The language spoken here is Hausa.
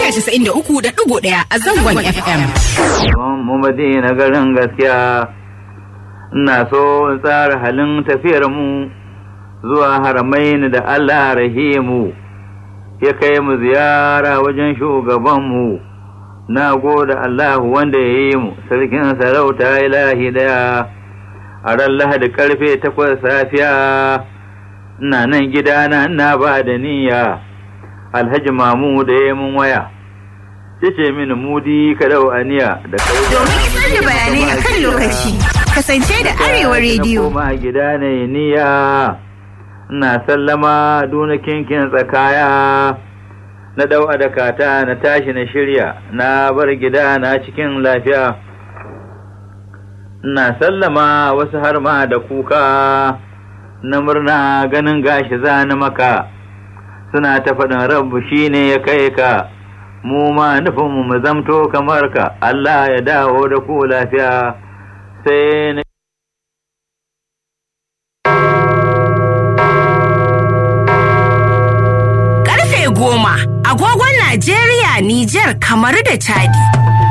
mita 93.1 a zangon FM. mu madina garin gaskiya ina so in tsara halin tafiyar mu zuwa haramain da Allah rahimu ya kai mu ziyara wajen shugabanmu na goda Allah wanda ya yi mu sarkin sarauta ilahi daya a ran lahadi karfe takwas safiya ina nan gidana ina ba da niyya alhaji mamu da ya mun waya ce mini mudi ka dau aniya da kai Domin isar da bayanai a kan lokaci, kasance da Arewa Rediyo. koma gida ne niyya ina sallama duna kinkin tsakaya na dau adakata na tashi na shirya na bar gida na cikin lafiya ina sallama wasu har ma da kuka na murna ganin gashi zani maka suna ta faɗin rabu shine ya kai ka mu ma nufinmu mu zamto kamar ka Allah ya dawo da ku lafiya sai na Karfe goma, agogon Najeriya, Nijar, kamar da Chadi.